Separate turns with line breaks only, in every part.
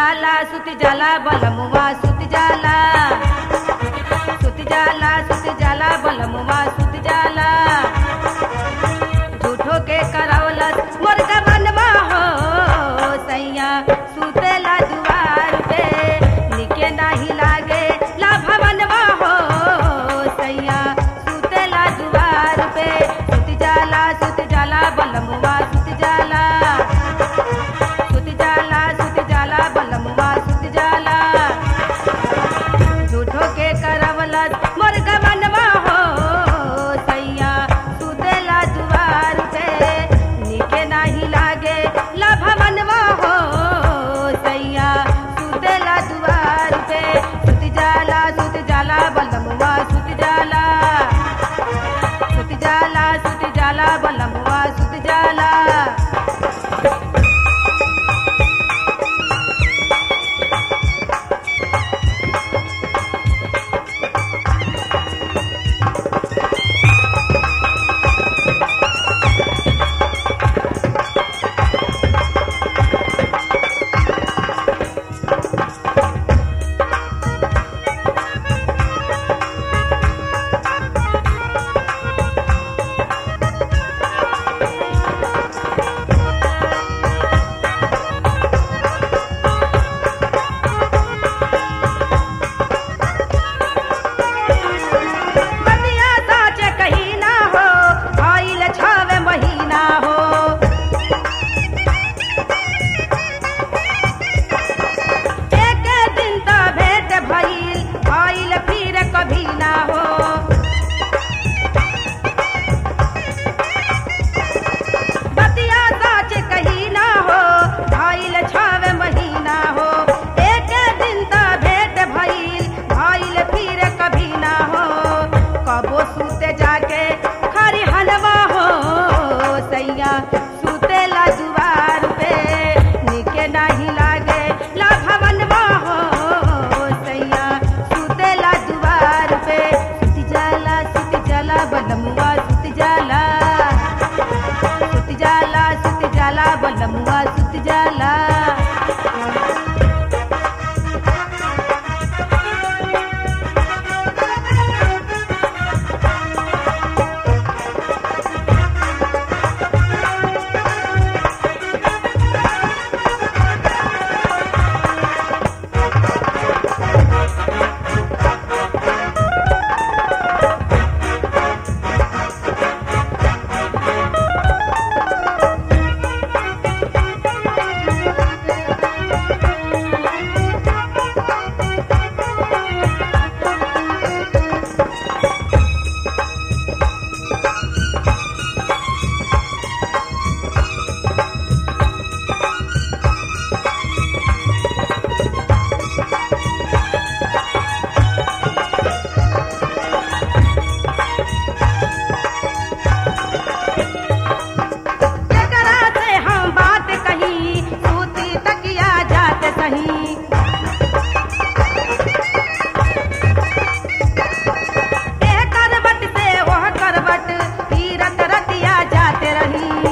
जाला सुत जाला बलमुआ सुत जाला सुत जाला सुत जाला बलमुआ सुत जाला झूठो के करावलस मुर्गा बनवा हो सैया सुतेला दुआर पे निके नाही लागे ला भवनवा हो सैया सुतेला दुआर पे सुत जाला सुत जाला बलमुआ सुत जाला सुत जाला सुत जाला बलमुआ सुत जाला झूठो के करवलत मुर्गा बनवा हो सैया सुतेला दुआर पे निके नाही लागे लभ बनवा हो सैया सुतेला दुआर पे सुत जाला सुत जाला बलमुआ सुत जाला सुत जाला सुत जाला बलमुआ सुत जाला बतिया साच कहीं ना हो आइल छावे महीना हो एक दिन त भेंट भइल आइल फिर कभी ना हो बतिया साच कहीं ना हो आइल छावे महीना हो एक दिन त भेंट भइल आइल फिर कभी ना हो कबो सूते जाके खरी हलवा हो सैया सूते ला दुआर पे निके नाही लागे ला भवनवा हो सैया सूते ला दुआर पे सुत जाला सुत जाला बलमुआ सुत जाला सुत जाला सुत जाला बलमुआ सुत जाला एकरा से हम बात कही सूती तकिया जात सही ए करवट से वह करवट तीरथ रतिया जाते रही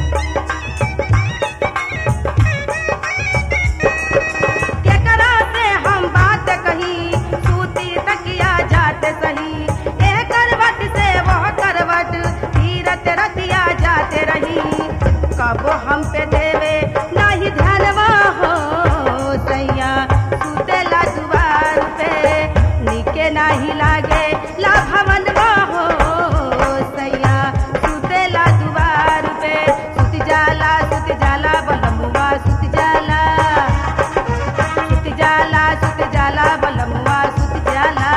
केकरा से हम बात कही सूती तकिया जाते सही ए करवट से वह करवट तीरथ रतिया जाते रही कबो हम पे देवे नाही ध्यानवा हो सैया सुतेला दुआर पे निके नाही लागे ला भवनवा हो सैया सुतेला दुआर पे सुत जाला सुत जाला बलमुआ सुत जाला सुत जाला सुत जाला बलमुआ सुत जाला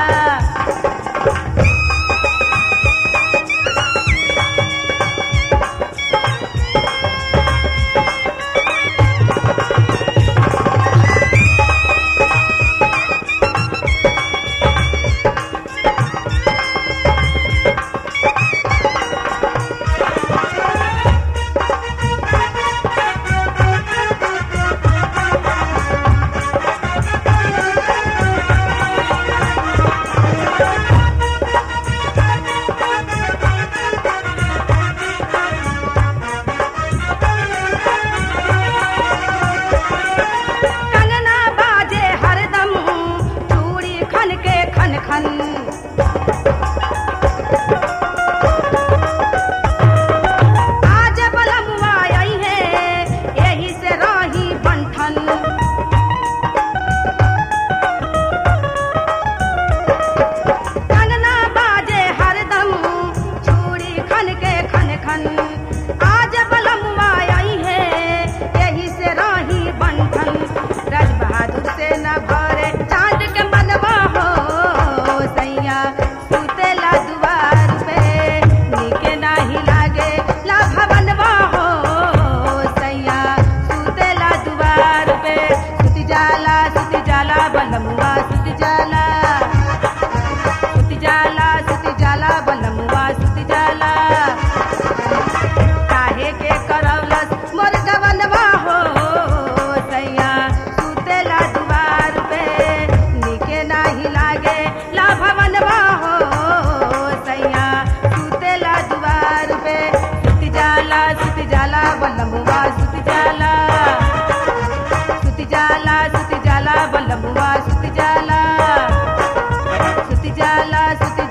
जाला बलमुआ सुत जाला सुत जाला सुत जाला बलमुआ सुत जाला सुत जाला सुत